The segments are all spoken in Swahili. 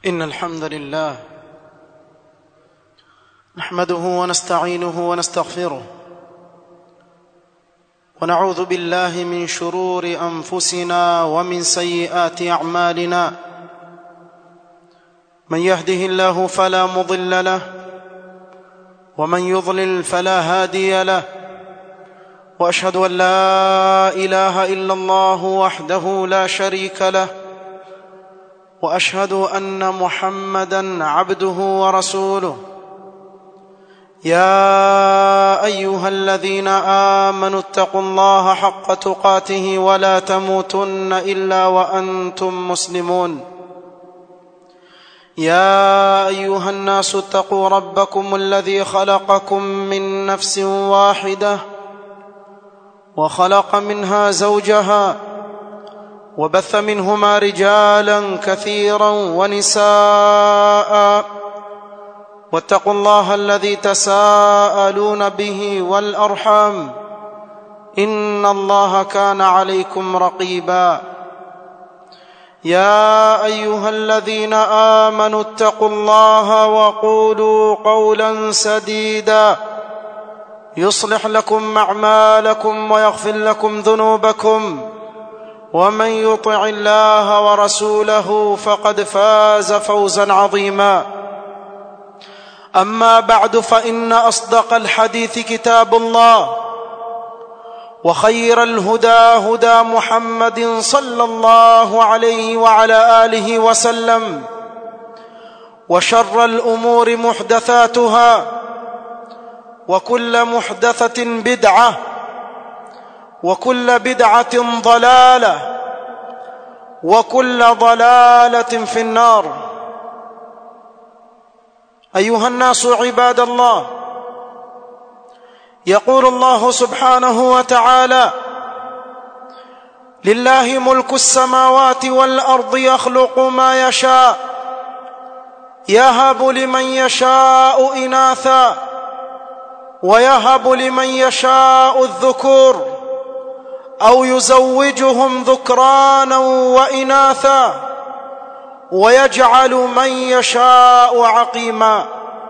إن الحمد لله نحمده ونستعينه ونستغفره ونعوذ بالله من شرور أنفسنا ومن سيئات أعمالنا من يهده الله فلا مضل له ومن يضلل فلا هادي له واشهد ان لا اله الا الله وحده لا شريك له واشهد ان محمدا عبده ورسوله يا ايها الذين امنوا اتقوا الله حق تقاته ولا تموتن الا وانتم مسلمون يا ايها الناس اتقوا ربكم الذي خلقكم من نفس واحده وخلق منها زوجها وبث منهما رجالا كثيرا ونساء واتقوا الله الذي تساءلون به والارحام ان الله كان عليكم رقيبا يا ايها الذين امنوا اتقوا الله وقولوا قولا سديدا يصلح لكم اعمالكم ويغفر لكم ذنوبكم ومن يطع الله ورسوله فقد فاز فوزا عظيما اما بعد فان اصدق الحديث كتاب الله وخير الهدى هدى محمد صلى الله عليه وعلى اله وسلم وشر الامور محدثاتها وكل محدثه بدعه وكل بدعه ضلاله وكل ضلاله في النار ايها الناس عباد الله يقول الله سبحانه وتعالى لله ملك السماوات والارض يخلق ما يشاء يهب لمن يشاء اناثا ويهب لمن يشاء الذكور او يزوجهم ذكرانا واناثا ويجعل من يشاء عقيما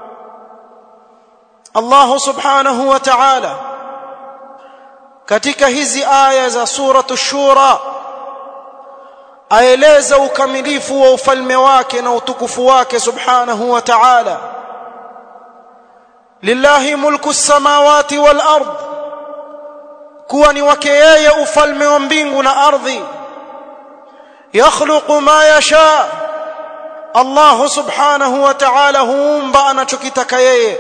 Allah subhanahu wa ta'ala katika hizi aya za suratu shura aeleza ukamilifu wa ufalme wake na utukufu wake subhanahu wa ta'ala lillahi mulku samawati wal ard kuwa ni wake yeye ufalme wa mbingu na ardhi yakhluqu ma yasha Allah subhanahu wa ta'ala huumba anachokitaka yeye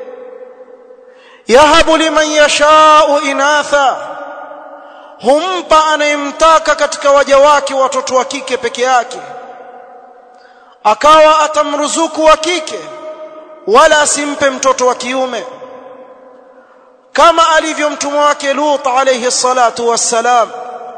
yahabu liman yashau inatha humpa anayemtaka katika waja wake watoto wa kike peke yake akawa atamruzuku wa kike wala asimpe mtoto wa kiume kama alivyo mtume wake Lut alayhi salatu wassalam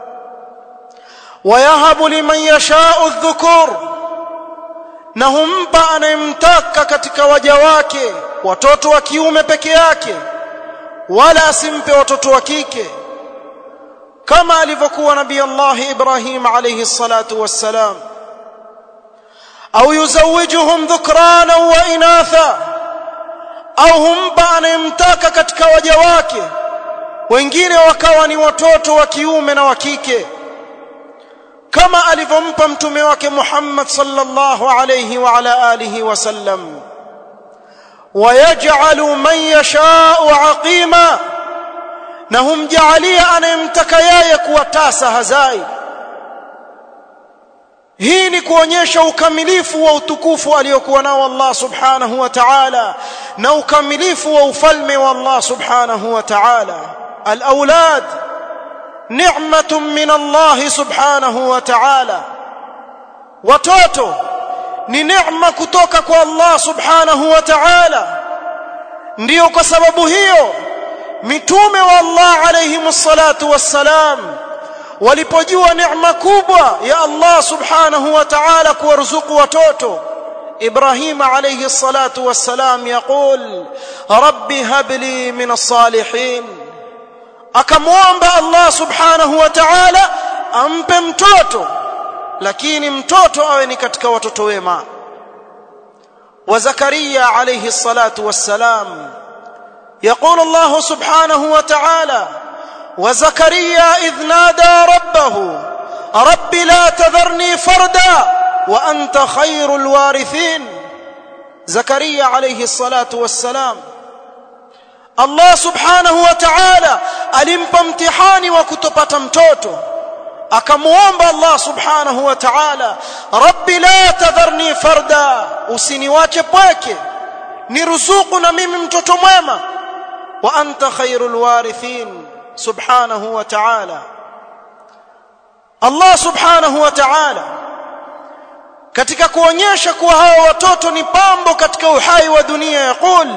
wayahabu liman yashau dhukur na humpa anayemtaka katika waja wake watoto wa kiume peke yake wala asimpe watoto wa kike kama alivyokuwa nabii Allah Ibrahim alayhi salatu wassalam au yuzawijuhum dhukrana wa inatha au humpa anayemtaka katika waja wake wengine wakawa ni watoto wa kiume na wa kike kama alivyompa mtume wake Muhammad sallallahu alayhi wa ala alihi wasallam ويجعل من يشاء عقيما na humjaalia anayemtaka yeye kuwa tasa hazai hii ni kuonyesha ukamilifu wa utukufu aliyokuwa nao Allah subhanahu wa ta'ala na ukamilifu wa ufalme wa Allah subhanahu wa ta'ala al-aulad ni'matun min Allah subhanahu wa ta'ala watoto ni neema kutoka kwa Allah subhanahu wa ta'ala ndiyo kwa sababu hiyo mitume wa Allah alayhi salatu wassalam walipojua neema kubwa ya Allah subhanahu wa ta'ala kuwarzuku watoto إبراهيم عليه الصلاة والسلام يقول رب هب لي من الصالحين akamwomba Allah subhanahu wa ta'ala ampe mtoto lakini mtoto awe ni katika watoto wema وزكريا عليه الصلاه والسلام يقول الله سبحانه وتعالى وزكريا اذ نادى ربه رب لا تذرني فردا وانت خير الوارثين زكريا عليه الصلاه والسلام Allah subhanahu wa ta'ala alimpa mtihani wa kutopata mtoto akamuomba Allah subhanahu wa ta'ala rabbi la tadharni farda usiniwache pweke niruzuku na mimi mtoto mwema wa anta khairul warithin subhanahu wa ta'ala Allah subhanahu wa ta'ala katika kuonyesha kuwa hawa watoto ni pambo katika uhai wa dunia yaqul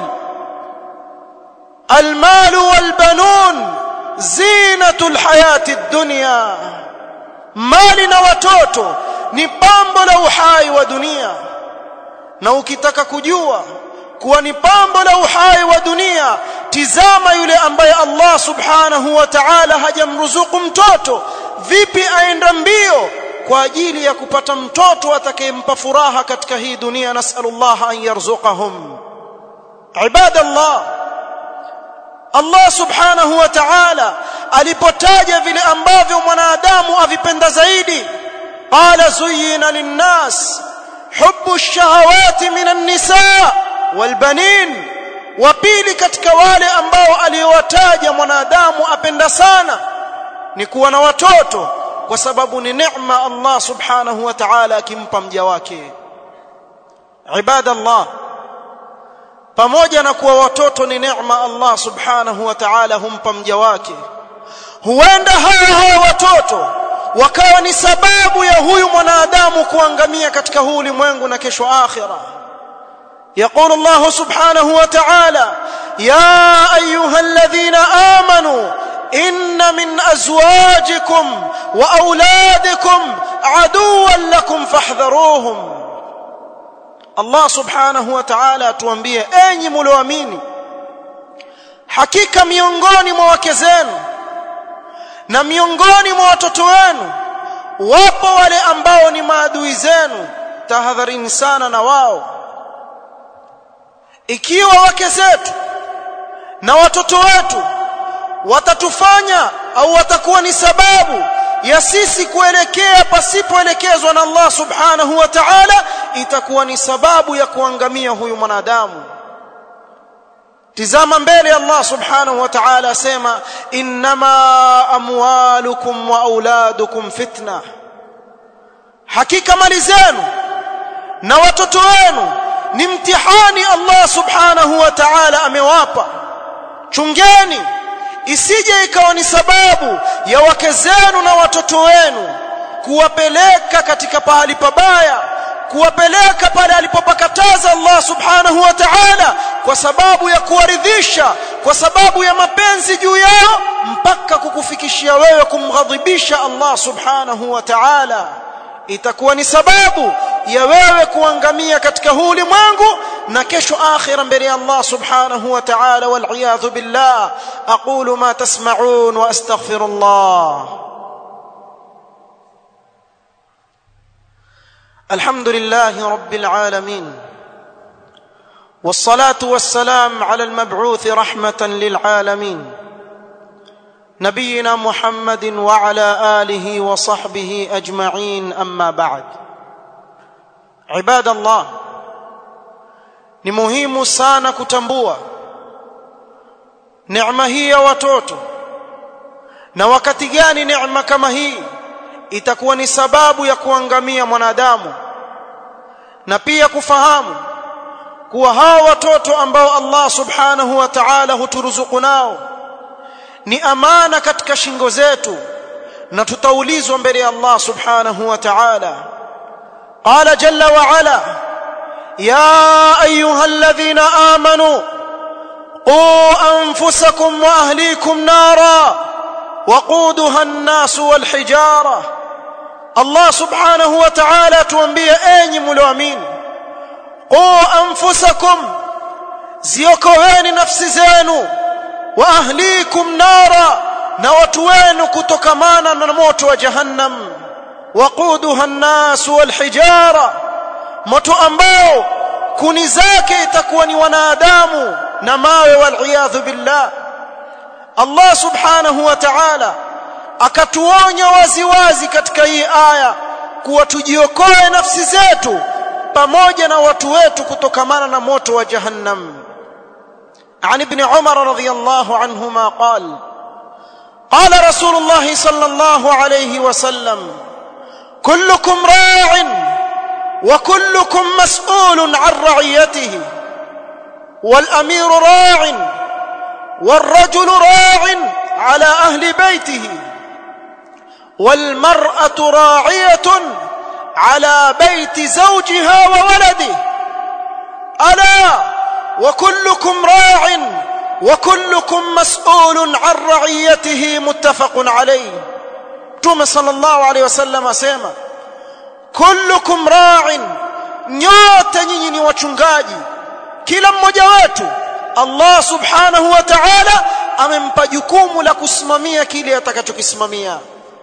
المال والبنون زينة الحياة الدنيا mali na watoto ni pambo la uhai wa dunia na ukitaka kujua kuwa ni pambo la uhai wa dunia tizama yule ambaye Allah subhanahu wa ta'ala hajamruzuku mtoto vipi aenda mbio kwa ajili ya kupata mtoto atakayempa furaha katika hii dunia nasallallahu an yarzuqahum ibadallah Allah subhanahu wa ta'ala alipotaja vile ambavyo mwanadamu avipenda zaidi qala zuyina linnas hubbu ash-shahawati minan nisa walbanin wa pili katika wale ambao aliowataja mwanadamu apenda sana ni kuwa na watoto kwa sababu ni neema Allah subhanahu wa ta'ala akimpa mja wake ibadallah pamoja na kuwa watoto ni neema Allah subhanahu wa ta'ala humpa mja wake huenda hawa hawa watoto wakawa ni sababu ya huyu mwanadamu kuangamia katika huu ulimwengu na kesho akhira يقول الله سبحانه وتعالى يا ايها الذين امنوا ان من ازواجكم واولادكم عدوا لكم فاحذروهم Allah subhanahu wa ta'ala atuambie enyi mlioamini hakika miongoni mwa wake zenu na miongoni mwa watoto wenu wapo wale ambao ni maadui zenu tahadharini sana na wao ikiwa wake zetu na watoto wetu watatufanya au watakuwa ni sababu ya sisi kuelekea pasipoelekezwa na Allah subhanahu wa ta'ala itakuwa ni sababu ya kuangamia huyu mwanadamu tizama mbele Allah subhanahu wa ta'ala asema innama amwalukum wa auladukum fitna hakika mali zenu na watoto wenu ni mtihani Allah subhanahu wa ta'ala amewapa chungeni isije ikawa ni sababu ya wake zenu na watoto wenu kuwapeleka katika pahali pabaya kuwapeleka pale alipopakataza Allah subhanahu wa ta'ala kwa sababu ya kuwaridhisha kwa sababu ya mapenzi juu yao mpaka kukufikishia wewe kumghadhibisha Allah subhanahu wa ta'ala itakuwa ni sababu ya wewe kuangamia katika huu ulimwengu na kesho akhira mbele ya Allah subhanahu wa ta'ala wal iyadhu billah aqulu ma tasma'un wa astaghfirullah الحمد لله رب العالمين والصلاه والسلام على المبعوث رحمه للعالمين نبينا محمد وعلى اله وصحبه اجمعين اما بعد عباد الله ni muhimu sana kutambua neema hii ya watoto na wakati gani neema kama hii itakuwa ni sababu ya kuangamia mwanadamu na pia kufahamu kuwa hawa watoto ambao Allah subhanahu wa ta'ala huturuzuku nao ni amana katika shingo zetu na tutaulizwa mbele ya Allah subhanahu wa ta'ala qala jalla wa ala ya ayuha alladhina amanu qu anfusakum wa ahlikum nara وقودها الناس والحجاره Allah subhanahu wa ta'ala tuambie enyi mlioamini qu anfusakum ziokoeni nafsi zenu wa ahlikum nara na watu wenu kutokamana na moto wa jahannam waquduha an-nas wal hijara moto ambao kuni zake itakuwa ni wanadamu na mawe waliyadhu billah Allah subhanahu wa ta'ala akatuonya waziwazi katika hii aya kuwa tujiokoe nafsi zetu pamoja na watu wetu kutokamana na moto wa jahannam عن ابن عمر رضي الله عنهما قال قال رسول الله صلى الله عليه وسلم كلكم راع وكلكم مسؤول عن رعيته والامير راع والرجل راع على اهل بيته والمراه راعيه على بيت زوجها وولده الا وكلكم راع وكلكم مسؤول عن رعيته متفق عليه توم صلى الله عليه وسلم اسما كلكم راع nyote nyinyi ni wachungaji kila mmoja wetu Allah subhanahu wa ta'ala amempa jukumu la kusimamia kile atakachokisimamia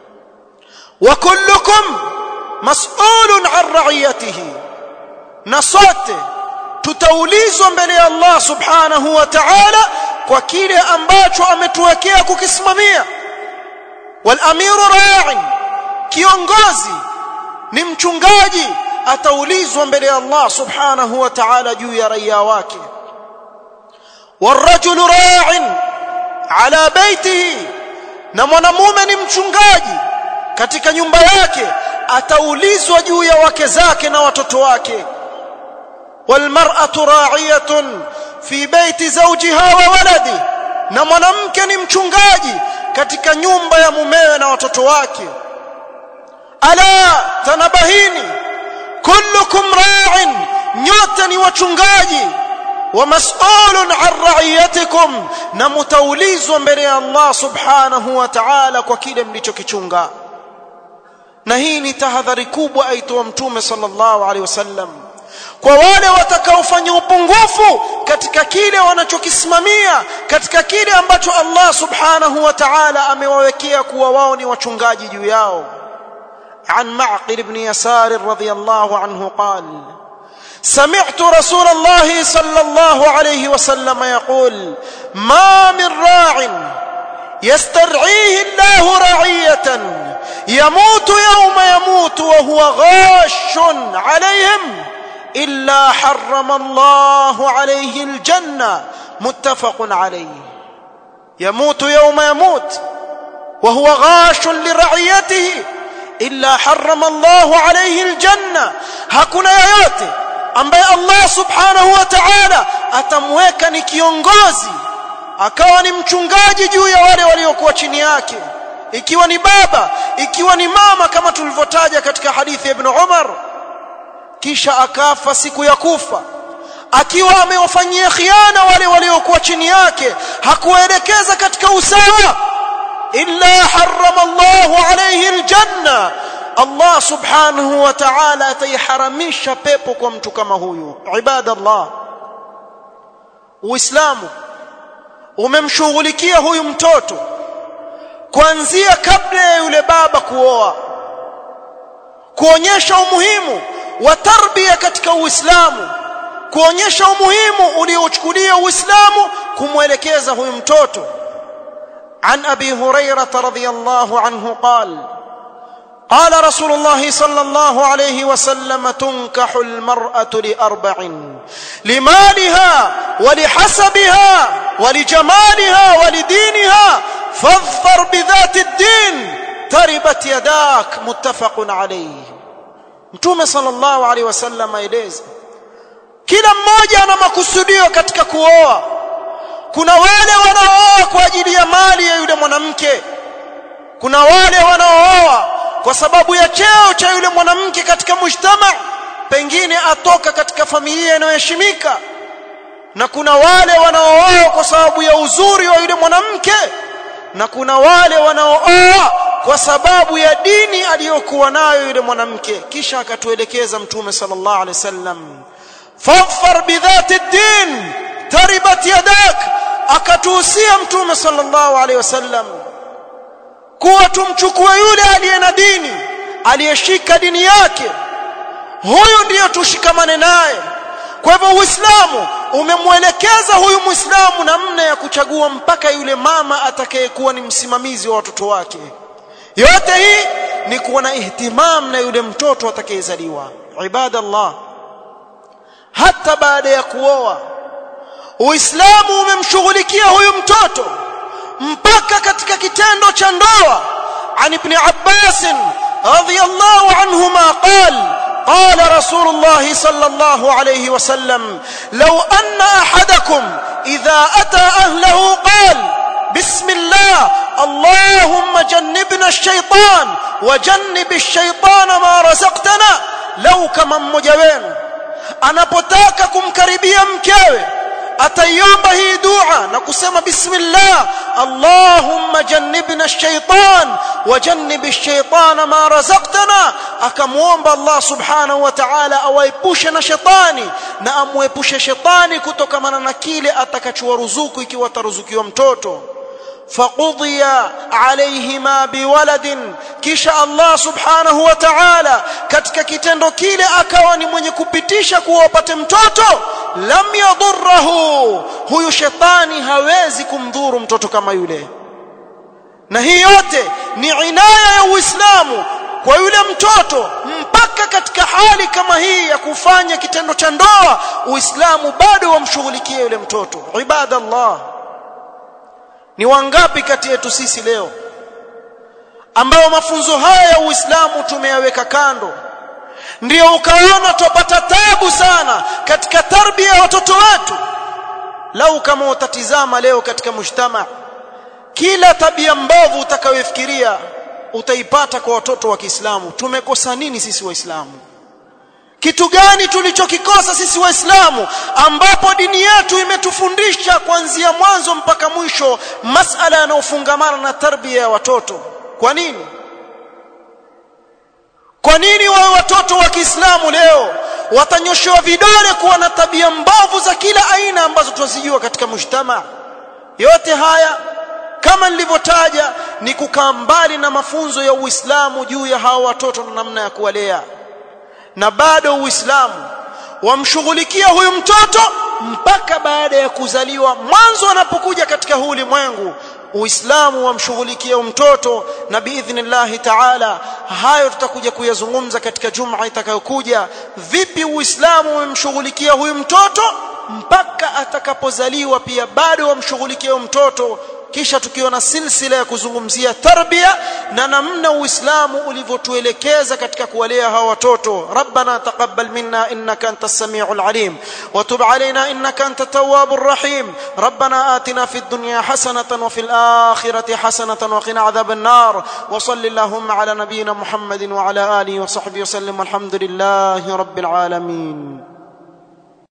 wa kullukum mas'ulun an ra'iyatihi na sote tutaulizwa mbele ya Allah subhanahu wa ta'ala kwa kile ambacho ametuwekea kukisimamia wal amiru ra'in kiongozi ni mchungaji ataulizwa mbele ya Allah subhanahu wa ta'ala juu ya raia wake والرجل راع على بيته na mwanamume ni mchungaji katika nyumba yake ataulizwa juu ya wake zake na watoto wake والمرأة راعية في بيت زوجها وولده na mwanamke ni mchungaji katika nyumba ya mumewe na watoto wake ala tanabahini kullukum ra'in nyote ni wachungaji wa mas'ulun an ra'iyatikum na mutaulizwa mbele ya Allah subhanahu wa ta'ala kwa kile mlichokichunga na hii ni tahadhari kubwa aitoa mtume sallallahu alaihi wasallam kwa wale watakaofanya upungufu katika kile wanachokisimamia katika kile ambacho Allah subhanahu wa ta'ala amewawekea kuwa wao ni wachungaji juu yao عن معقل بن يسار رضي الله عنه قال سمعت رسول الله صلى الله عليه وسلم يقول ما من راع يسترعيه الله رعيه يموت يوم يموت وهو غاش عليهم الا حرم الله عليه الجنه متفق عليه يموت يوم يموت وهو غاش لرعيته illa harrama Allahu alayhi aljanna hakuna yoyote ambaye Allah subhanahu wa ta'ala atamweka ni kiongozi akawa ni mchungaji juu ya wale waliokuwa chini yake ikiwa ni baba ikiwa ni mama kama tulivyotaja katika hadithi ya Ibn Umar kisha akafa siku ya kufa akiwa amewafanyia khiana wale waliokuwa chini yake hakuwaelekeza katika usawa إلا حرم الله عليه الجنة الله سبحانه وتعالى تيحرمش pepo kwa mtu kama huyu ibada Allah Uislamu umemshughulikia huyu mtoto kuanzia kabla ya yule baba kuoa kuonyesha umuhimu wa tarbia katika Uislamu kuonyesha umuhimu uliochukulia Uislamu kumwelekeza huyu mtoto عن ابي هريره رضي الله عنه قال قال رسول الله صلى الله عليه وسلم تنكح المراه لاربع لمالها ولحسبها ولجمالها ولدينها فاظفر بذات الدين تربت يداك متفق عليه mtume sallallahu alaihi wasallam aeleza kila mmoja ana makusudio katika kuoa kuna wale wanaooa kwa ajili ya mali ya yule mwanamke kuna wale wanaooa kwa sababu ya cheo cha yule mwanamke katika mujtama pengine atoka katika familia inayoheshimika na kuna wale wanaooa kwa sababu ya uzuri wa yule mwanamke na kuna wale wanaooa kwa sababu ya dini aliyokuwa nayo yule mwanamke kisha akatuelekeza mtume sallallahu alaihi wasallam fadfar bidhati ad-din taribat yadak akatuhusia mtume sallallahu alaihi wasallam kuwa tumchukue yule aliye na dini aliyeshika dini yake huyu ndiyo tushikamane naye kwa hivyo uislamu umemwelekeza huyu muislamu namna ya kuchagua mpaka yule mama atakayekuwa ni msimamizi wa watoto wake yote hii ni kuwa na ihtimam na yule mtoto atakayezaliwa ibadallah hata baada ya kuoa uislamu umemshughulikia huyu mtoto mpaka katika kitendo cha ndoa عن ابن عباس رضي الله عنهما قال قال رسول الله صلى الله عليه وسلم لو أن أحدكم إذا أتى أهله قال بسم الله اللهم جنبنا الشيطان وجنب الشيطان ما رزقتنا لو كما مجوين anapotaka kumkaribia mkewe ataiomba hii dua na kusema bismillah allahumma jannibna ash-shaytan wa jannib ash-shaytana ma razaqtana akamuomba Allah subhanahu wa ta'ala awaepushe na shetani na amwepushe shetani kutokamana na kile atakachowaruzuku ikiwa ataruzukiwa mtoto فقضي عليهما بولد kisha Allah subhanahu wa ta'ala katika kitendo kile akawa ni mwenye kupitisha kuwa wapate mtoto lam yadhurruhu huyu shetani hawezi kumdhuru mtoto kama yule na hii yote ni inaya ya Uislamu kwa yule mtoto mpaka katika hali kama hii ya kufanya kitendo cha ndoa Uislamu bado wamshughulikie yule mtoto ibadallah ni wangapi kati yetu sisi leo ambao mafunzo haya ya Uislamu tumeyaweka kando ndio ukaona tupata tabu sana katika tarbia ya watoto wetu lau kama utatizama leo katika mujtama kila tabia mbovu utakayofikiria utaipata kwa watoto wa Kiislamu tumekosa nini sisi waislamu kitu gani tulichokikosa sisi waislamu ambapo dini yetu imetufundisha kuanzia mwanzo mpaka mwisho masala yanayofungamana na tarbia ya watoto kwa nini kwa nini wao watoto wa Kiislamu leo watanyoshewa vidole kuwa na tabia mbovu za kila aina ambazo tunazijua katika mujtama yote haya kama nilivyotaja ni kukaa mbali na mafunzo ya Uislamu juu ya hawa watoto na namna ya kuwalea na bado Uislamu wamshughulikia huyu mtoto mpaka baada ya kuzaliwa mwanzo anapokuja katika huu ulimwengu Uislamu wamshughulikia mtoto na biidhnillah taala hayo tutakuja kuyazungumza katika juma itakayokuja vipi Uislamu umemshughulikia huyu mtoto mpaka atakapozaliwa pia bado wamshughulikia mtoto kisha tukiona silsila ya kuzungumzia tarbia na namna uislamu ulivyotuelekeza katika kuwalea hawa watoto rabbana taqabbal minna innaka antas samiul alim wa tub alaina innaka antat tawwabur rahim rabbana atina fid dunya hasanatan wa fil akhirati hasanatan wa qina adhaban nar wa salli allahumma ala nabiyyina muhammadin wa ala alihi wa sahbihi wa sallim walhamdulillahi rabbil alamin